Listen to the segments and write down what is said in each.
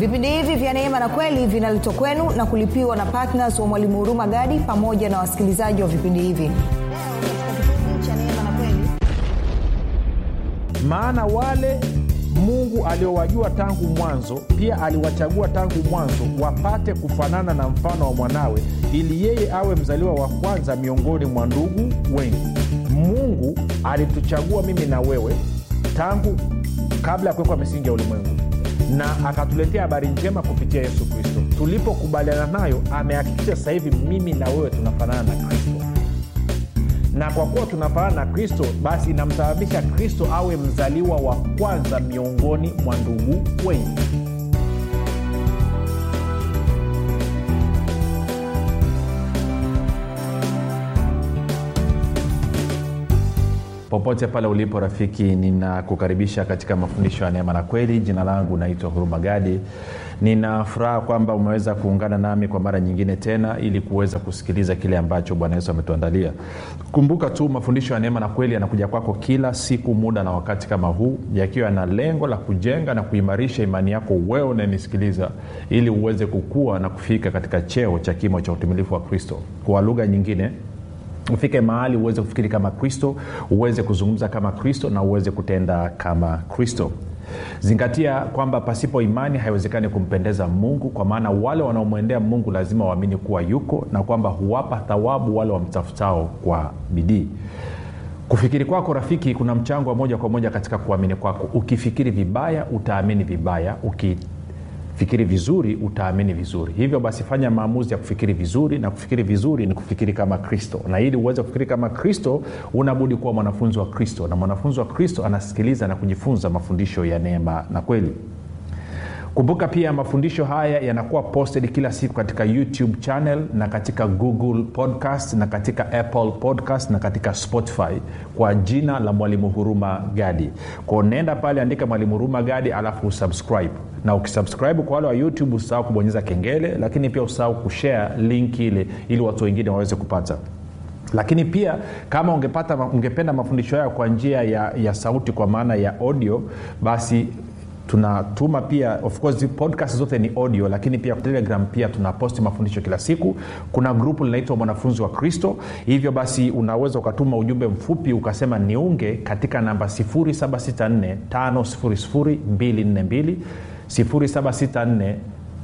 vipindi hivi vya neema na kweli vinaletwa kwenu na kulipiwa na ptns wa mwalimu huruma gadi pamoja na wasikilizaji wa vipindi hivi maana wale mungu aliowajua tangu mwanzo pia aliwachagua tangu mwanzo wapate kufanana na mfano wa mwanawe ili yeye awe mzaliwa wa kwanza miongoni mwa ndugu wengi mungu alituchagua mimi na wewe tangu kabla ya kuwekwa misingi ya ulimwengu na akatuletea habari njema kupitia yesu kristo tulipokubaliana nayo amehakikisha sasa hivi mimi na wewe tunafanana na kristo na kwa kuwa tunafanana na kristo basi inamsababisha kristo awe mzaliwa wa kwanza miongoni mwa ndugu wengi popote pale ulipo rafiki ninakukaribisha katika mafundisho ya neema na kweli jina langu naitwa huruma gadi nina furaha kwamba umeweza kuungana nami kwa mara nyingine tena ili kuweza kusikiliza kile ambacho bwana yesu ametuandalia kumbuka tu mafundisho ya neema na kweli yanakuja kwako kila siku muda na wakati kama huu yakiwa yana lengo la kujenga na kuimarisha imani yako wewe unayenisikiliza ili uweze kukua na kufika katika cheo cha kimo cha utimilifu wa kristo kwa lugha nyingine ufike mahali uweze kufikiri kama kristo uweze kuzungumza kama kristo na uweze kutenda kama kristo zingatia kwamba pasipo imani haiwezekani kumpendeza mungu kwa maana wale wanaomwendea mungu lazima waamini kuwa yuko na kwamba huwapa thawabu wale wamtafutao kwa bidii kufikiri kwako rafiki kuna mchango wa moja kwa moja katika kuamini kwako ukifikiri vibaya utaamini vibaya uki fikiri vizuri utaamini vizuri hivyo basi fanya maamuzi ya kufikiri vizuri na kufikiri vizuri ni kufikiri kama kristo na ili uweze kufikiri kama kristo unabudi kuwa mwanafunzi wa kristo na mwanafunzi wa kristo anasikiliza na kujifunza mafundisho ya neema na kweli kumbuka pia mafundisho haya yanakuwa posted kila siku katika youtube channel na katika google podcast na katika apple podcast na katika spotify kwa jina la mwalimu huruma gadi kwao nenda pale andika mwalimu huruma gadi alafu usubscribe na ukisubscribe kwa wale wa youtube usisahau kubonyeza kengele lakini pia usahau kushare link ile ili watu wengine waweze kupata lakini pia kama ungepata ungependa mafundisho hayo kwa njia ya, ya sauti kwa maana ya audio basi tunatuma pia of course podcast zote ni audio lakini pia telegram pia tunaposti mafundisho kila siku kuna grupu linaitwa mwanafunzi wa kristo hivyo basi unaweza ukatuma ujumbe mfupi ukasema niunge katika namba 764 5242 764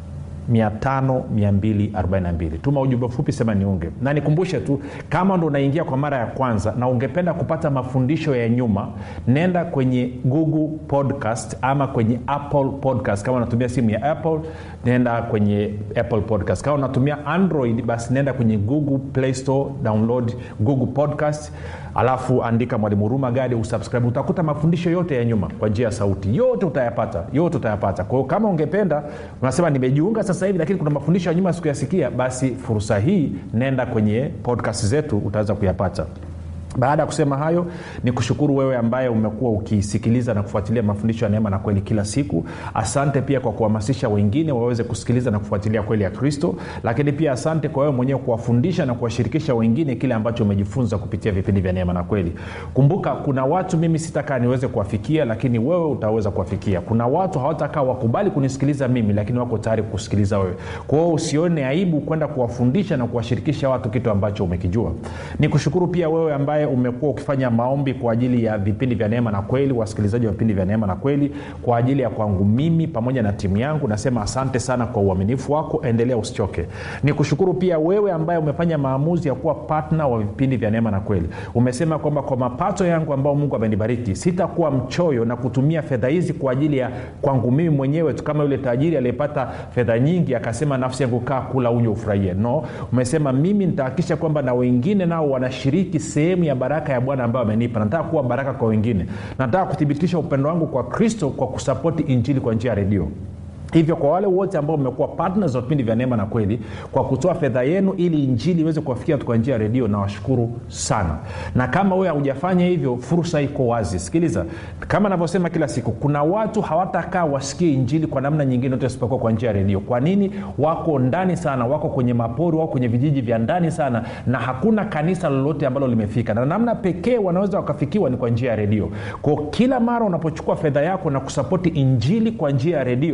5242 tuma ujumbe mfupi sema niunge na nikumbushe tu kama ndo unaingia kwa mara ya kwanza na ungependa kupata mafundisho ya nyuma nenda kwenye google podcast ama kwenye apple podcast kama unatumia simu ya apple nenda kwenye apple podcast kama unatumia android basi nenda kwenye google play store download google podcast alafu andika mwalimu huruma gadi usubscribe utakuta mafundisho yote ya nyuma kwa njia ya sauti yote utayapata yote utayapata kwao kama ungependa unasema nimejiunga sasa hivi lakini kuna mafundisho ya nyuma sikuyasikia basi fursa hii nenda kwenye podcast zetu utaweza kuyapata baada ya kusema hayo ni kushukuru wewe ambaye umekuwa ukisikiliza na kufuatilia mafundisho ya neema na kweli kila siku asante pia kwa kuhamasisha wengine waweze kusikiliza na kufuatilia kweli ya kristo lakini pia asante kwa wewe mwenyewe kuwafundisha na kuwashirikisha wengine kile ambacho umejifunza kupitia vipindi vya neema na kweli kumbuka kuna watu mimi sitakaa niweze kuwafikia lakini wewe utaweza kuwafikia kuna watu hawatakaa wakubali kunisikiliza mimi lakini wako tayari kusikiliza wewe kwa hiyo usione aibu kwenda kuwafundisha na kuwashirikisha watu kitu ambacho umekijua ni kushukuru pia wewe ambaye umekuwa ukifanya maombi kwa ajili ya vipindi vya neema na kweli wasikilizaji wa vipindi vya neema na kweli kwa ajili ya kwangu mimi pamoja na timu yangu nasema asante sana kwa uaminifu wako endelea usichoke ni kushukuru pia wewe ambaye umefanya maamuzi ya kuwa patna wa vipindi vya neema na kweli umesema kwamba kwa mapato yangu ambao mungu amenibariki sitakuwa mchoyo na kutumia fedha hizi kwa ajili ya kwangu mimi mwenyewe tu kama yule tajiri aliyepata fedha nyingi akasema nafsi yangu kaa kula unywe ufurahie no umesema mimi nitahakikisha kwamba na wengine nao wanashiriki sehemu ya baraka ya bwana ambayo amenipa nataka kuwa baraka kwa wengine nataka kuthibitisha upendo wangu kwa kristo kwa kusapoti injili kwa njia ya redio hivyo kwa wale wote ambao mmekuwa partners wa vipindi vya neema na kweli kwa kutoa fedha yenu ili injili iweze kuwafikia watu kwa njia ya redio nawashukuru sana na kama wewe haujafanya hivyo fursa iko wazi sikiliza kama navyosema kila siku kuna watu hawatakaa wasikie injili kwa namna nyingine yote isipokuwa kwa njia ya redio kwa nini wako ndani sana wako kwenye mapori wako kwenye vijiji vya ndani sana na hakuna kanisa lolote ambalo limefika na namna pekee wanaweza wakafikiwa ni kwa njia ya redio kwao kila mara unapochukua fedha yako na kusapoti injili kwa njia ya redio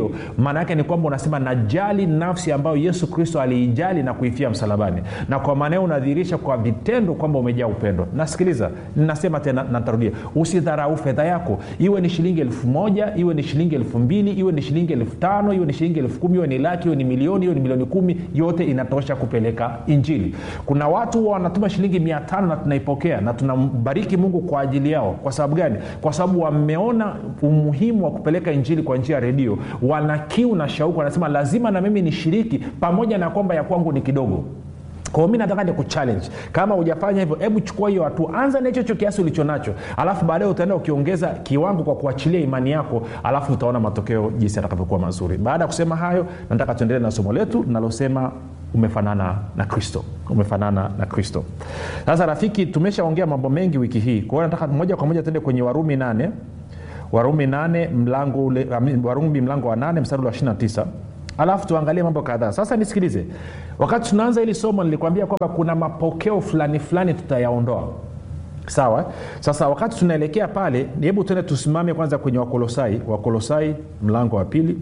maana yake ni kwamba unasema najali nafsi ambayo yesu kristo aliijali na kuifia msalabani na kwa maana hiyo unadhihirisha kwa vitendo kwamba umejaa upendo nasikiliza ninasema tena natarudia usidharau fedha yako iwe ni shilingi elfu moja iwe ni shilingi elfu mbili iwe ni shilingi elfu tano iwe ni shilingi elfu kumi iwe ni laki iwe ni milioni iwe ni milioni kumi yote inatosha kupeleka injili kuna watu huwa wanatuma shilingi mia tano na tunaipokea na tunambariki mungu kwa ajili yao kwa sababu gani kwa sababu wameona umuhimu wa kupeleka injili kwa njia ya redio wana kiu na shauku wanasema lazima na mimi nishiriki pamoja na kwamba ya kwangu ni kidogo kwao mi nataka nikuchallenge kama hujafanya hivyo hebu chukua hiyo hatua anza na hichocho kiasi ulicho nacho alafu baadae utaenda ukiongeza kiwango kwa kuachilia imani yako alafu utaona matokeo jinsi atakavyokuwa mazuri baada ya kusema hayo nataka tuendelee na somo letu linalosema umefanana na kristo umefanana na kristo sasa rafiki tumeshaongea mambo mengi wiki hii kwa hiyo nataka moja kwa moja tuende kwenye warumi nane warumi nane mlango ule warumi mlango wa nane mstari wa 29 alafu tuangalie mambo kadhaa sasa nisikilize wakati tunaanza hili somo nilikwambia kwamba kuna mapokeo fulani fulani tutayaondoa sawa sasa wakati tunaelekea pale hebu tuende tusimame kwanza kwenye wakolosai wakolosai mlango wa pili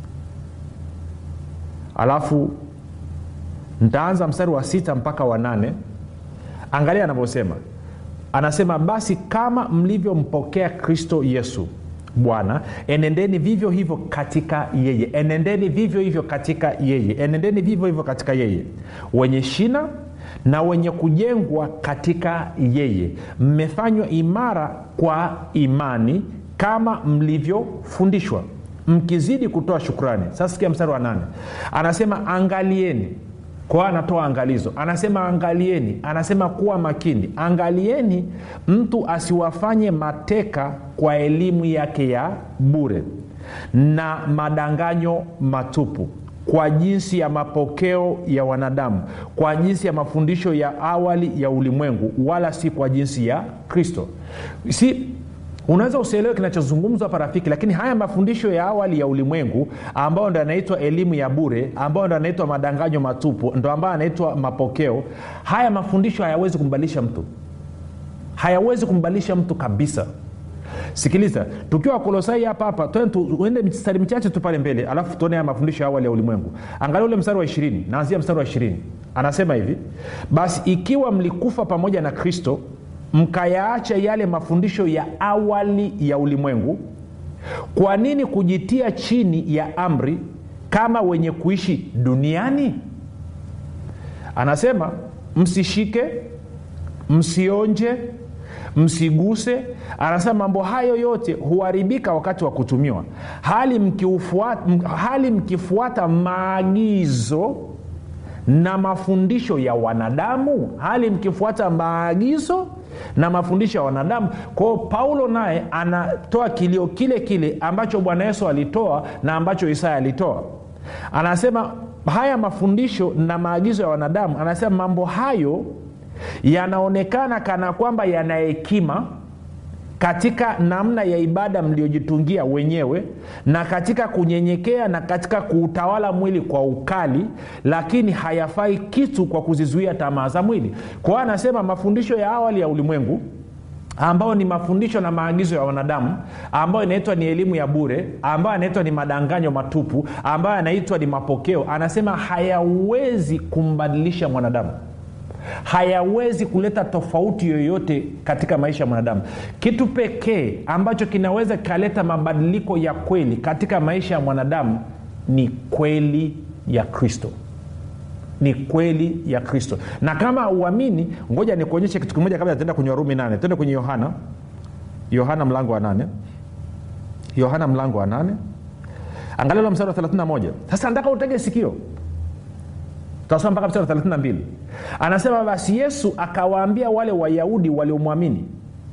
alafu ntaanza mstari wa sita mpaka wa nane angalia anavyosema anasema basi kama mlivyompokea kristo yesu bwana enendeni vivyo hivyo katika yeye enendeni vivyo hivyo katika yeye enendeni vivyo hivyo katika yeye wenye shina na wenye kujengwa katika yeye mmefanywa imara kwa imani kama mlivyofundishwa mkizidi kutoa shukrani sasa sikia mstari wa nane anasema angalieni kwa anatoa angalizo anasema angalieni anasema kuwa makini angalieni mtu asiwafanye mateka kwa elimu yake ya bure na madanganyo matupu kwa jinsi ya mapokeo ya wanadamu kwa jinsi ya mafundisho ya awali ya ulimwengu wala si kwa jinsi ya kristo si unaweza usielewe kinachozungumzwa hapa rafiki lakini haya mafundisho ya awali ya ulimwengu ambayo ndo yanaitwa elimu ya bure ambayo ndo yanaitwa madanganyo matupu ndo ambayo yanaitwa mapokeo haya mafundisho hayawezi kumbadilisha mtu hayawezi kumbadilisha mtu kabisa sikiliza tukiwa kolosai hapa hapa tuende mstari michache tu pale mbele alafu tuone haya mafundisho ya awali ya ulimwengu angalia ule mstari wa ishirini naanzia mstari wa ishirini anasema hivi basi ikiwa mlikufa pamoja na kristo mkayaacha yale mafundisho ya awali ya ulimwengu kwa nini kujitia chini ya amri kama wenye kuishi duniani anasema msishike msionje msiguse anasema mambo hayo yote huharibika wakati wa kutumiwa hali mkifuata, hali mkifuata maagizo na mafundisho ya wanadamu hali mkifuata maagizo na mafundisho ya wanadamu kwao paulo naye anatoa kilio kile kile ambacho bwana yesu alitoa na ambacho isaya alitoa anasema haya mafundisho na maagizo ya wanadamu anasema mambo hayo yanaonekana kana kwamba yana hekima katika namna ya ibada mliojitungia wenyewe na katika kunyenyekea na katika kuutawala mwili kwa ukali lakini hayafai kitu kwa kuzizuia tamaa za mwili kwa hiyo anasema mafundisho ya awali ya ulimwengu ambayo ni mafundisho na maagizo ya wanadamu ambayo inaitwa ni elimu ya bure ambayo anaitwa ni madanganyo matupu ambayo anaitwa ni mapokeo anasema hayawezi kumbadilisha mwanadamu hayawezi kuleta tofauti yoyote katika maisha ya mwanadamu kitu pekee ambacho kinaweza kikaleta mabadiliko ya kweli katika maisha ya mwanadamu ni kweli ya kristo ni kweli ya kristo na kama uamini ngoja nikuonyeshe kitu kimoja kabla taenda kwenye warumi nane tuende kwenye yohana yohana mlango wa nane yohana mlango wa nane angalia mstari wa 31 sasa nataka utege sikio tutasoma mpaka mstari wa 32 anasema basi yesu akawaambia wale wayahudi waliomwamini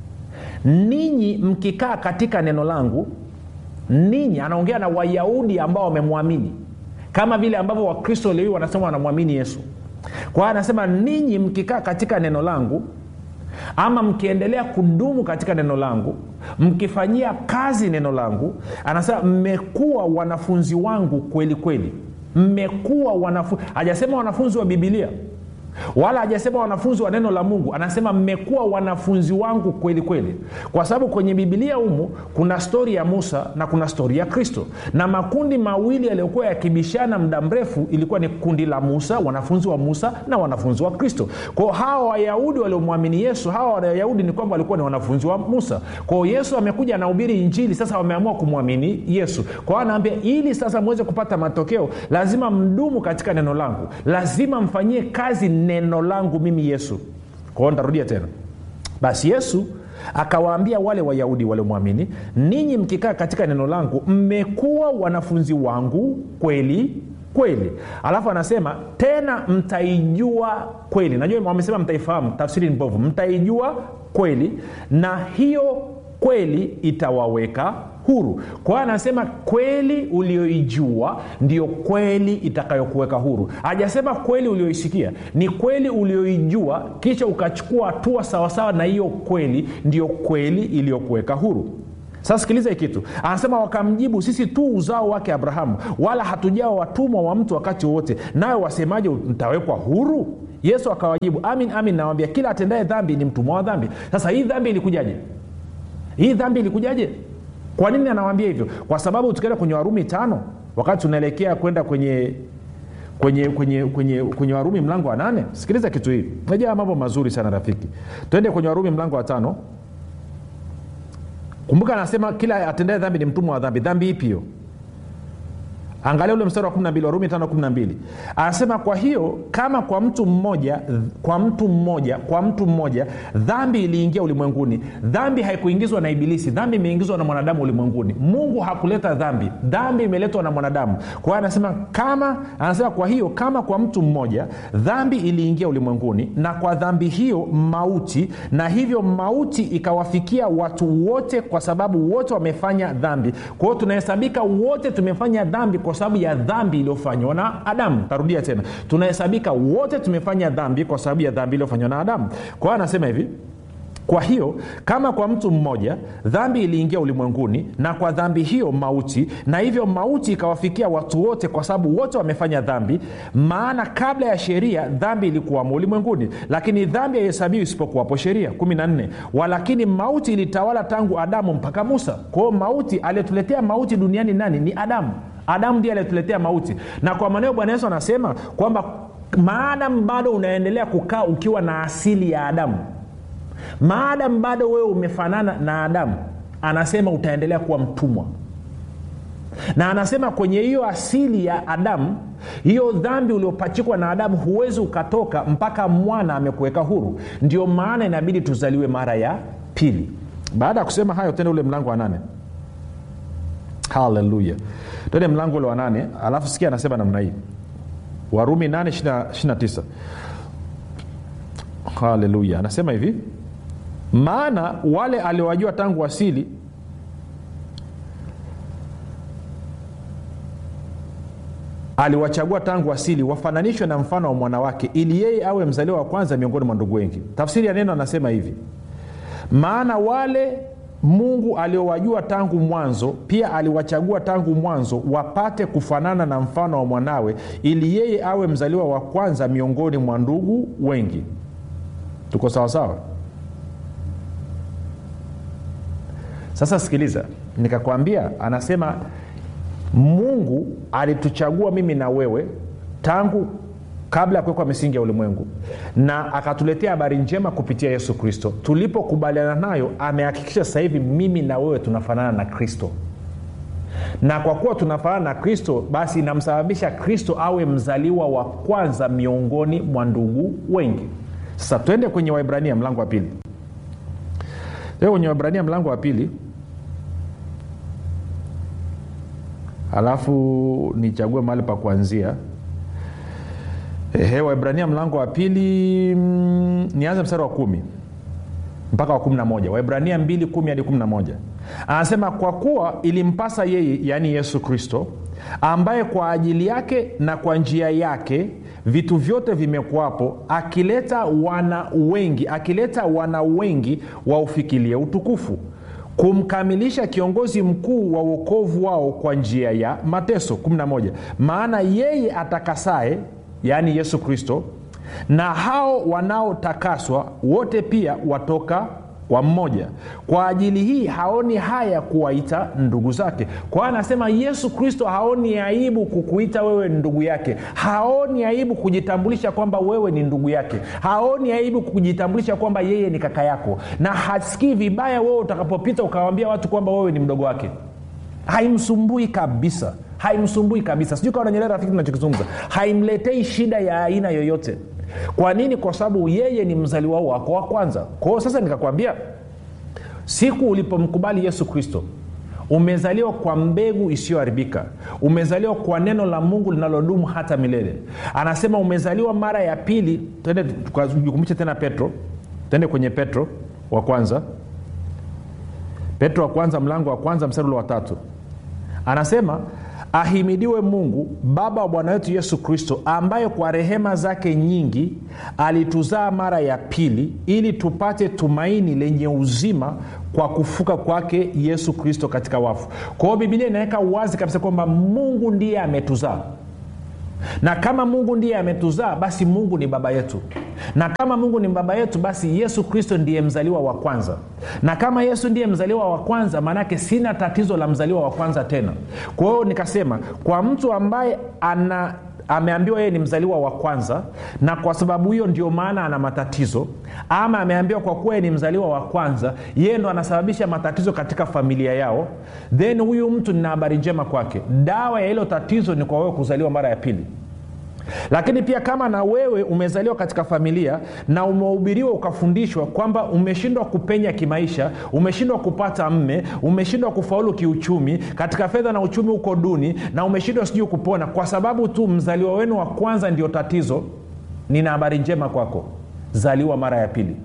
ninyi mkikaa katika neno langu ninyi anaongea na wayahudi ambao wamemwamini kama vile ambavyo wakristo leo wanasema wanamwamini yesu kwa hiyo anasema ninyi mkikaa katika neno langu ama mkiendelea kudumu katika neno langu mkifanyia kazi neno langu anasema mmekuwa wanafunzi wangu kweli kweli mmekuwa wanafunzi hajasema wanafunzi wa bibilia wala hajasema wanafunzi wa neno la mungu anasema mmekuwa wanafunzi wangu kweli kweli kwa sababu kwenye bibilia humu kuna stori ya musa na kuna stori ya kristo na makundi mawili yaliyokuwa yakibishana muda mrefu ilikuwa ni kundi la musa wanafunzi wa musa na wanafunzi wa kristo kwao hawa wayahudi waliomwamini yesu hawa wayahudi ni kwamba walikuwa ni wanafunzi wa musa kwao yesu amekuja anahubiri injili sasa wameamua kumwamini yesu kwao anaambia ili sasa mweze kupata matokeo lazima mdumu katika neno langu lazima mfanyie kazi neno langu mimi yesu kwao ntarudia tena basi yesu akawaambia wale wayahudi waliomwamini ninyi mkikaa katika neno langu mmekuwa wanafunzi wangu kweli kweli alafu anasema tena mtaijua kweli najua wamesema mtaifahamu tafsiri ni mbovu mtaijua kweli na hiyo kweli itawaweka huru kwa hiyo anasema kweli ulioijua ndio kweli itakayokuweka huru hajasema kweli ulioisikia ni kweli ulioijua kisha ukachukua hatua sawasawa na hiyo kweli ndio kweli iliyokuweka huru sasa sikiliza hii kitu anasema wakamjibu sisi tu uzao wake abrahamu wala hatujawa watumwa wa mtu wakati wowote nayo wasemaje mtawekwa huru yesu akawajibu amin amin nawambia kila atendaye dhambi ni mtumwa wa dhambi sasa hii dhambi ilikujaje hii dhambi ilikujaje kwa nini anawambia hivyo kwa sababu tukienda kwenye warumi tano wakati tunaelekea kwenda kwenye kwenye kwenye kwenye kwenye warumi mlango wa nane sikiliza kitu hii najaa mambo mazuri sana rafiki twende kwenye warumi mlango wa tano kumbuka anasema kila atendae dhambi ni mtumwa wa dhambi dhambi ipi hiyo angalia ule mstari wa 12 warumi 512 anasema kwa hiyo kama kwa mtu mmoja kwa mtu mmoja kwa mtu mmoja dhambi iliingia ulimwenguni dhambi haikuingizwa na ibilisi dhambi imeingizwa na mwanadamu ulimwenguni mungu hakuleta dhambi dhambi imeletwa na mwanadamu kwa hiyo anasema kama anasema kwa hiyo kama kwa mtu mmoja dhambi iliingia ulimwenguni na kwa dhambi hiyo mauti na hivyo mauti ikawafikia watu wote kwa sababu wote wamefanya dhambi kwa hiyo tunahesabika wote tumefanya dhambi kwa sababu ya dhambi iliyofanywa na adamu tarudia tena tunahesabika wote tumefanya dhambi kwa sababu ya dhambi iliyofanywa na adamu kwa hiyo anasema hivi kwa hiyo kama kwa mtu mmoja dhambi iliingia ulimwenguni na kwa dhambi hiyo mauti na hivyo mauti ikawafikia watu wote kwa sababu wote wamefanya dhambi maana kabla ya sheria dhambi ilikuwamo ulimwenguni lakini dhambi haihesabiwi isipokuwapo sheria 14 walakini mauti ilitawala tangu adamu mpaka musa kwa hiyo mauti aliyetuletea mauti duniani nani ni adamu adamu ndiye aliyetuletea mauti na kwa maneo bwana yesu anasema kwamba maadamu bado unaendelea kukaa ukiwa na asili ya adamu maadamu bado wewe umefanana na adamu anasema utaendelea kuwa mtumwa na anasema kwenye hiyo asili ya adamu hiyo dhambi uliopachikwa na adamu huwezi ukatoka mpaka mwana amekuweka huru ndio maana inabidi tuzaliwe mara ya pili baada ya kusema hayo tena ule mlango wa nane haleluya tende mlango ule wa nane alafu sikia anasema namna hii warumi 8 haleluya anasema hivi maana wale aliowajua tangu asili aliwachagua tangu asili wafananishwe na mfano wa mwanawake ili yeye awe mzaliwa wa kwanza miongoni mwa ndugu wengi tafsiri ya neno anasema hivi maana wale mungu aliowajua tangu mwanzo pia aliwachagua tangu mwanzo wapate kufanana na mfano wa mwanawe ili yeye awe mzaliwa wa kwanza miongoni mwa ndugu wengi tuko sawasawa sasa sikiliza nikakwambia anasema mungu alituchagua mimi na wewe tangu kabla ya kuwekwa misingi ya ulimwengu na akatuletea habari njema kupitia yesu kristo tulipokubaliana nayo amehakikisha sasa hivi mimi na wewe tunafanana na kristo na kwa kuwa tunafanana na kristo basi inamsababisha kristo awe mzaliwa wa kwanza miongoni mwa ndugu wengi sasa twende kwenye waibrania mlango wa pili twende kwenye waibrania mlango wa pili alafu nichague mahali pa kuanzia Ehe, waibrania mlango wa pili mm, nianze mstari wa kumi mpaka wa kumi na moja waibrania mbili kumi hadi kumi na moja anasema kwa kuwa ilimpasa yeye yaani yesu kristo ambaye kwa ajili yake na kwa njia yake vitu vyote vimekuwapo akileta wana wengi akileta wana wengi waufikilie utukufu kumkamilisha kiongozi mkuu wa uokovu wao kwa njia ya mateso 11 maana yeye atakasaye yaani yesu kristo na hao wanaotakaswa wote pia watoka kwa mmoja kwa ajili hii haoni haya kuwaita ndugu zake kwa hiyo anasema yesu kristo haoni aibu kukuita wewe ni ndugu yake haoni aibu kujitambulisha kwamba wewe ni ndugu yake haoni aibu kujitambulisha kwamba yeye ni kaka yako na hasikii vibaya wewe utakapopita ukawambia watu kwamba wewe ni mdogo wake haimsumbui kabisa haimsumbui kabisa sijui kawa nanyelea rafiki tunachokizungumza haimletei shida ya aina yoyote kwa nini kwa sababu yeye ni mzaliwa wako wa kwanza kwa hiyo sasa nikakwambia siku ulipomkubali yesu kristo umezaliwa kwa mbegu isiyoharibika umezaliwa kwa neno la mungu linalodumu hata milele anasema umezaliwa mara ya pili tende jukumbushe tena petro tende kwenye petro wa kwanza petro wa kwanza mlango wa kwanza mstari ule wa tatu anasema ahimidiwe mungu baba wa bwana wetu yesu kristo ambaye kwa rehema zake nyingi alituzaa mara ya pili ili tupate tumaini lenye uzima kwa kufuka kwake yesu kristo katika wafu kwa hiyo bibilia inaweka wazi kabisa kwamba mungu ndiye ametuzaa na kama mungu ndiye ametuzaa basi mungu ni baba yetu na kama mungu ni baba yetu basi yesu kristo ndiye mzaliwa wa kwanza na kama yesu ndiye mzaliwa wa kwanza maanake sina tatizo la mzaliwa wa kwanza tena kwa hiyo nikasema kwa mtu ambaye ana ameambiwa yeye ni mzaliwa wa kwanza na kwa sababu hiyo ndio maana ana matatizo ama ameambiwa kwa kuwa yeye ni mzaliwa wa kwanza yeye ndo anasababisha matatizo katika familia yao then huyu mtu nina habari njema kwake dawa ya hilo tatizo ni kwa wewe kuzaliwa mara ya pili lakini pia kama na wewe umezaliwa katika familia na umehubiriwa ukafundishwa kwamba umeshindwa kupenya kimaisha umeshindwa kupata mme umeshindwa kufaulu kiuchumi katika fedha na uchumi huko duni na umeshindwa sijui kupona kwa sababu tu mzaliwa wenu wa kwanza ndio tatizo nina habari njema kwako zaliwa mara ya pili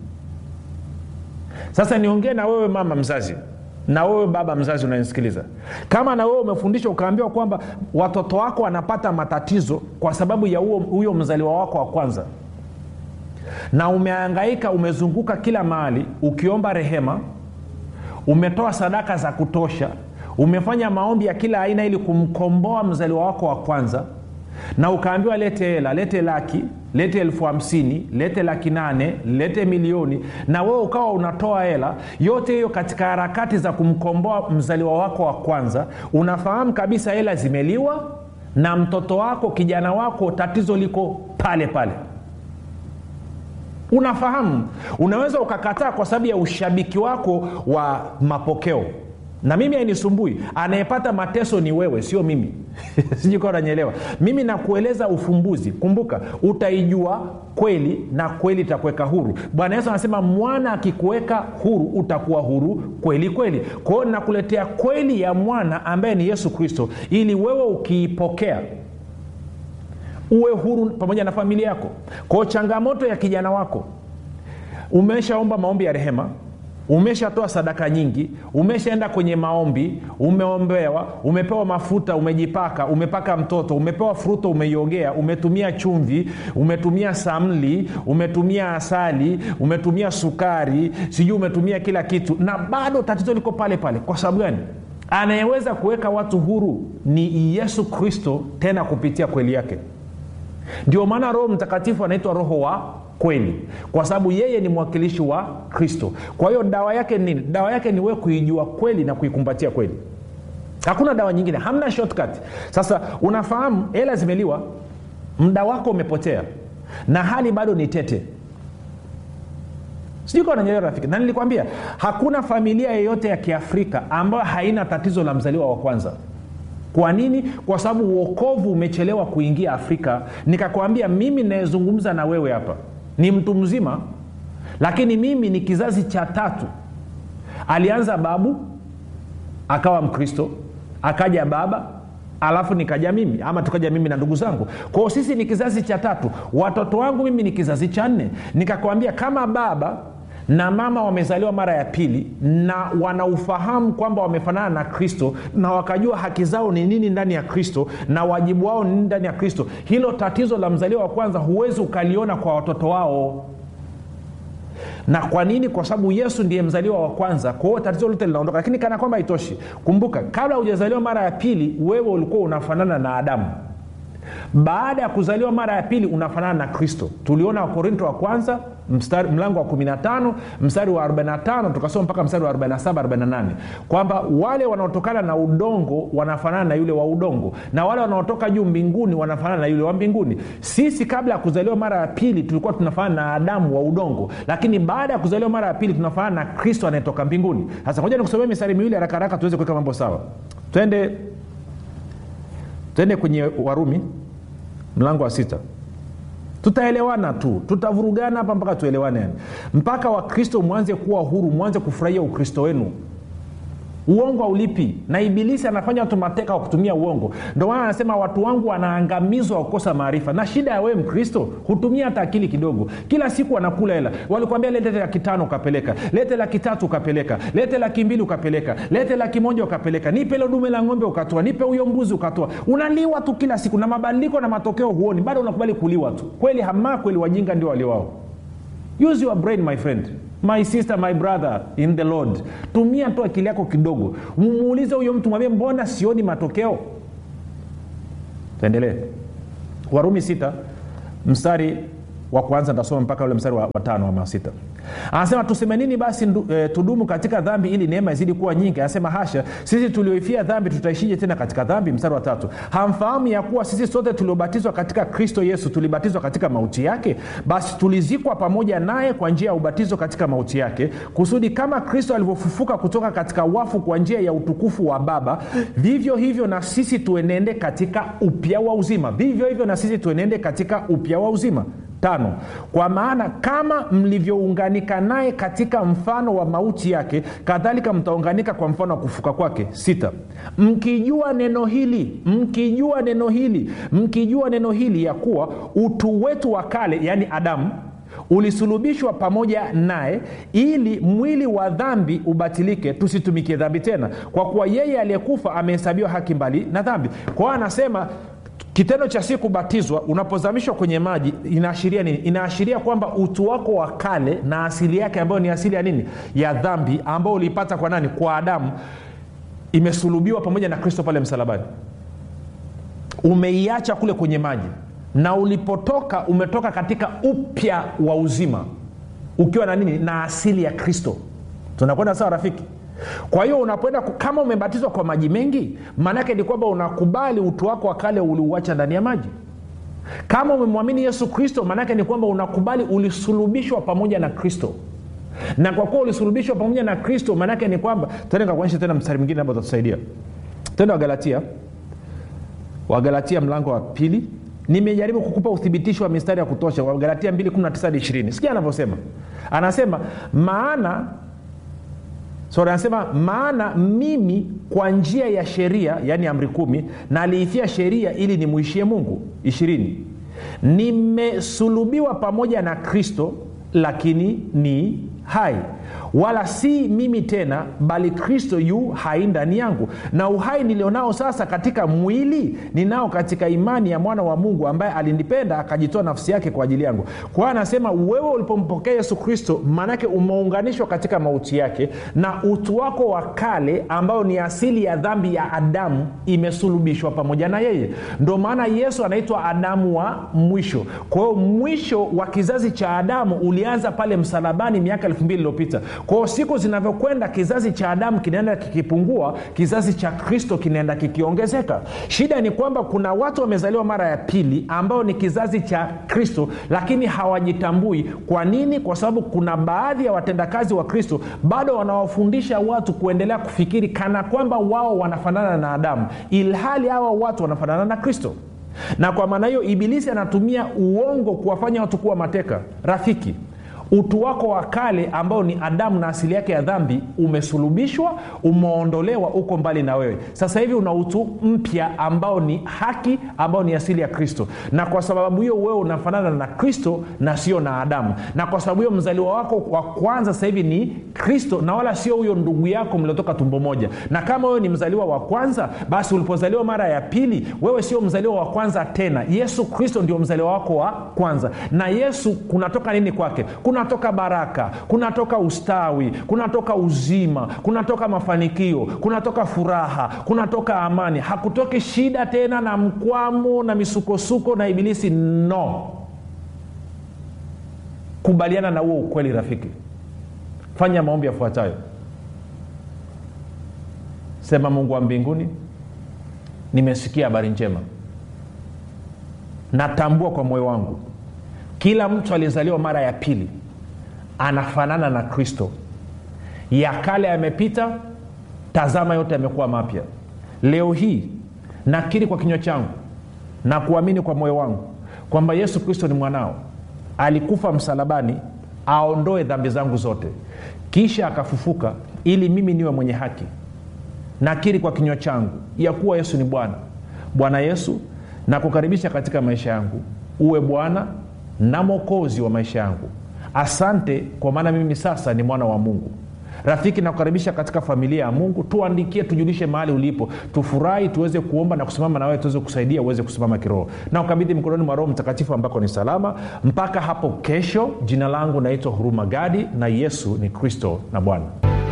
sasa niongee na wewe mama mzazi na wewe baba mzazi unanisikiliza kama na wewe umefundishwa ukaambiwa kwamba watoto wako wanapata matatizo kwa sababu ya huyo mzaliwa wako wa kwanza na umeangaika umezunguka kila mahali ukiomba rehema umetoa sadaka za kutosha umefanya maombi ya kila aina ili kumkomboa mzaliwa wako wa kwanza na ukaambiwa lete hela lete laki lete elfu hamsini lete laki nane lete milioni na wewe ukawa unatoa hela yote hiyo katika harakati za kumkomboa mzaliwa wako wa kwanza unafahamu kabisa hela zimeliwa na mtoto wako kijana wako tatizo liko pale pale unafahamu unaweza ukakataa kwa sababu ya ushabiki wako wa mapokeo na mimi hainisumbui anayepata mateso ni wewe sio mimi sijukawa nanyelewa mimi nakueleza ufumbuzi kumbuka utaijua kweli na kweli itakuweka huru bwana yesu anasema mwana akikuweka huru utakuwa huru kweli kweli kwa hiyo nakuletea kweli ya mwana ambaye ni yesu kristo ili wewe ukiipokea uwe huru pamoja na familia yako kwao changamoto ya kijana wako umeshaomba maombi ya rehema umeshatoa sadaka nyingi umeshaenda kwenye maombi umeombewa umepewa mafuta umejipaka umepaka mtoto umepewa fruto umeiogea umetumia chumvi umetumia samli umetumia asali umetumia sukari sijui umetumia kila kitu na bado tatizo liko pale pale kwa sababu gani anayeweza kuweka watu huru ni yesu kristo tena kupitia kweli yake ndio maana roho mtakatifu anaitwa roho wa kweli kwa sababu yeye ni mwakilishi wa kristo kwa hiyo dawa yake nini dawa yake ni wewe kuijua kweli na kuikumbatia kweli hakuna dawa nyingine hamna shortcut sasa unafahamu hela zimeliwa muda wako umepotea na hali bado ni tete sijui kawa nanyelewa rafiki na nilikwambia hakuna familia yeyote ya kiafrika ambayo haina tatizo la mzaliwa wa kwanza kwa nini kwa sababu uokovu umechelewa kuingia afrika nikakwambia mimi nayezungumza na wewe hapa ni mtu mzima lakini mimi ni kizazi cha tatu alianza babu akawa mkristo akaja baba alafu nikaja mimi ama tukaja mimi na ndugu zangu kwao sisi ni kizazi cha tatu watoto wangu mimi ni kizazi cha nne nikakwambia kama baba na mama wamezaliwa mara ya pili na wanaufahamu kwamba wamefanana na kristo na wakajua haki zao ni nini ndani ya kristo na wajibu wao ni nini ndani ya kristo hilo tatizo la mzaliwa wa kwanza huwezi ukaliona kwa watoto wao na kwa nini kwa sababu yesu ndiye mzaliwa wa kwanza kwa hiyo tatizo lote linaondoka lakini kana kwamba haitoshi kumbuka kabla hujazaliwa mara ya pili wewe ulikuwa unafanana na adamu baada ya kuzaliwa mara ya pili unafanana na kristo tuliona wakorinto wa kwanza mstari, mlango wa 15 mstari wa 45 tukasoma mpaka mstari wa 47 48 kwamba wale wanaotokana na udongo wanafanana na yule wa udongo na wale wanaotoka juu mbinguni wanafanana na yule wa mbinguni sisi kabla ya kuzaliwa mara ya pili tulikuwa tunafanana na adamu wa udongo lakini baada ya kuzaliwa mara ya pili tunafanana na kristo anayetoka mbinguni sasa moja nikusomea mistari miwili haraka haraka tuweze kuweka mambo sawa twende twende kwenye warumi mlango wa sita tutaelewana tu tutavurugana hapa mpaka tuelewane yani mpaka wakristo mwanze kuwa huru mwanze kufurahia ukristo wenu uongo haulipi na ibilisi anafanya watu mateka wa kutumia uongo ndio maana anasema watu wangu wanaangamizwa wa kukosa maarifa na shida ya wewe mkristo hutumia hata akili kidogo kila siku wanakula hela walikwambia lete laki tano ukapeleka lete laki tatu ukapeleka lete laki mbili ukapeleka lete laki moja ukapeleka nipe ilo dume la ng'ombe ukatoa nipe huyo mbuzi ukatoa unaliwa tu kila siku na mabadiliko na matokeo huoni bado unakubali kuliwa tu kweli hamaa kweli wajinga ndio waliwao use your brain my friend my sister my brother in the lord tumia tu akili yako kidogo muulize huyo mtu mwambie mbona sioni matokeo tuendelee warumi sita mstari wa kwanza ntasoma mpaka ule mstari wa, wa tano ama sita anasema tuseme nini basi ndu, e, tudumu katika dhambi ili neema izidi kuwa nyingi anasema hasha sisi tulioifia dhambi tutaishije tena katika dhambi mstari wa tatu hamfahamu ya kuwa sisi sote tuliobatizwa katika kristo yesu tulibatizwa katika mauti yake basi tulizikwa pamoja naye kwa njia ya ubatizo katika mauti yake kusudi kama kristo alivyofufuka kutoka katika wafu kwa njia ya utukufu wa baba vivyo hivyo na sisi tuenende katika upya wa uzima vivyo hivyo na sisi tuenende katika upya wa uzima tano kwa maana kama mlivyounganika naye katika mfano wa mauti yake kadhalika mtaunganika kwa mfano wa kufuka kwake sita mkijua neno hili mkijua neno hili mkijua neno hili ya kuwa utu wetu wa kale yaani adamu ulisulubishwa pamoja naye ili mwili wa dhambi ubatilike tusitumikie dhambi tena kwa kuwa yeye aliyekufa amehesabiwa haki mbali na dhambi kwa hiyo anasema kitendo cha si kubatizwa unapozamishwa kwenye maji inaashiria nini inaashiria kwamba utu wako wa kale na asili yake ambayo ni asili ya nini ya dhambi ambayo uliipata kwa nani kwa adamu imesulubiwa pamoja na kristo pale msalabani umeiacha kule kwenye maji na ulipotoka umetoka katika upya wa uzima ukiwa na nini na asili ya kristo tunakwenda sawa rafiki kwa hiyo unapoenda kama umebatizwa kwa maji mengi maanaake ni kwamba unakubali utu wako wa kale uliuacha ndani ya maji kama umemwamini yesu kristo maanaake ni kwamba unakubali ulisulubishwa pamoja na kristo na kwa kuwa ulisulubishwa pamoja na kristo maanaake ni kwamba tende kakuonyesha tena mstari mwingine ambao utatusaidia tende wagalatia wagalatia mlango wa pili nimejaribu kukupa uthibitisho wa mistari ya kutosha wagalatia 219 sikia anavyosema anasema maana sori anasema maana mimi kwa njia ya sheria yaani amri kumi naliifia sheria ili nimwishie mungu ishirini nimesulubiwa pamoja na kristo lakini ni hai wala si mimi tena bali kristo yu hai ndani yangu na uhai nilionao sasa katika mwili ninao katika imani ya mwana wa mungu ambaye alinipenda akajitoa nafsi yake kwa ajili yangu kwa hiyo anasema wewe ulipompokea yesu kristo maanake umeunganishwa katika mauti yake na utu wako wa kale ambayo ni asili ya dhambi ya adamu imesulubishwa pamoja na yeye ndo maana yesu anaitwa adamu wa mwisho kwa hiyo mwisho wa kizazi cha adamu ulianza pale msalabani miaka elfu mbili iliyopita kwao siku zinavyokwenda kizazi cha adamu kinaenda kikipungua kizazi cha kristo kinaenda kikiongezeka shida ni kwamba kuna watu wamezaliwa mara ya pili ambao ni kizazi cha kristo lakini hawajitambui kwa nini kwa sababu kuna baadhi ya watendakazi wa kristo bado wanawafundisha watu kuendelea kufikiri kana kwamba wao wanafanana na adamu ilhali hawa watu wanafanana na kristo na kwa maana hiyo ibilisi anatumia uongo kuwafanya watu kuwa mateka rafiki utu wako wa kale ambao ni adamu na asili yake ya dhambi umesulubishwa umeondolewa uko mbali na wewe sasa hivi una utu mpya ambao ni haki ambao ni asili ya kristo na kwa sababu hiyo wewe unafanana na kristo na sio na adamu na kwa sababu hiyo mzaliwa wako wa kwanza sasa hivi ni kristo na wala sio huyo ndugu yako mliotoka tumbo moja na kama wewe ni mzaliwa wa kwanza basi ulipozaliwa mara ya pili wewe sio mzaliwa wa kwanza tena yesu kristo ndio mzaliwa wako wa kwanza na yesu kunatoka nini kwake kuna kunatoka baraka kunatoka ustawi kunatoka uzima kunatoka mafanikio kunatoka furaha kunatoka amani hakutoki shida tena na mkwamo na misukosuko na ibilisi no kubaliana na huo ukweli rafiki fanya maombi yafuatayo sema mungu wa mbinguni nimesikia habari njema natambua kwa moyo wangu kila mtu aliyezaliwa mara ya pili anafanana na kristo ya kale yamepita tazama yote yamekuwa mapya leo hii nakiri kwa kinywa changu na kuamini kwa moyo wangu kwamba yesu kristo ni mwanao alikufa msalabani aondoe dhambi zangu zote kisha akafufuka ili mimi niwe mwenye haki nakiri kwa kinywa changu ya kuwa yesu ni bwana bwana yesu nakukaribisha katika maisha yangu uwe bwana na mwokozi wa maisha yangu asante kwa maana mimi sasa ni mwana wa mungu rafiki nakukaribisha katika familia ya mungu tuandikie tujulishe mahali ulipo tufurahi tuweze kuomba na kusimama na wewe tuweze kusaidia uweze kusimama kiroho na ukabidhi mikononi mwa roho mtakatifu ambako ni salama mpaka hapo kesho jina langu naitwa huruma gadi na yesu ni kristo na bwana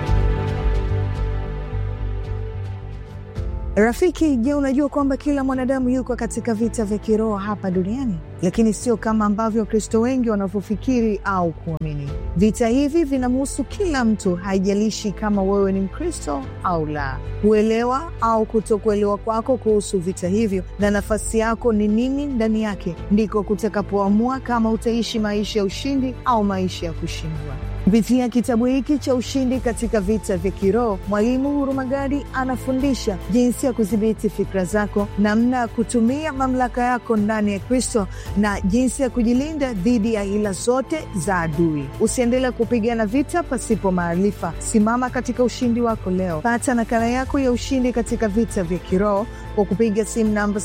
rafiki je unajua kwamba kila mwanadamu yuko katika vita vya kiroho hapa duniani lakini sio kama ambavyo wakristo wengi wanavyofikiri au kuamini vita hivi vinamhusu kila mtu haijalishi kama wewe ni mkristo au la kuelewa au kutokuelewa kwako kuhusu vita hivyo na nafasi yako ni nini ndani yake ndiko kutakapoamua kama utaishi maisha ya ushindi au maisha ya kushindwa kupitia kitabu hiki cha ushindi katika vita vya kiroho mwalimu hurumagadi anafundisha jinsi ya kudhibiti fikra zako namna ya kutumia mamlaka yako ndani ya kristo na jinsi ya kujilinda dhidi ya hila zote za adui usiendelee kupigana vita pasipo maarifa simama katika ushindi wako leo pata nakala yako ya ushindi katika vita vya kiroho kwa kupiga simu namba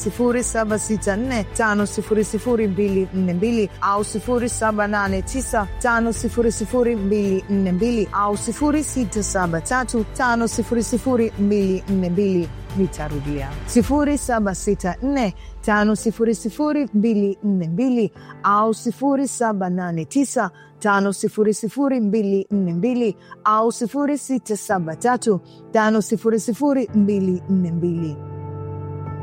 7645242 au 7895242 au 6735242 nitarudia 7645242 au 789 5242 au 673 5242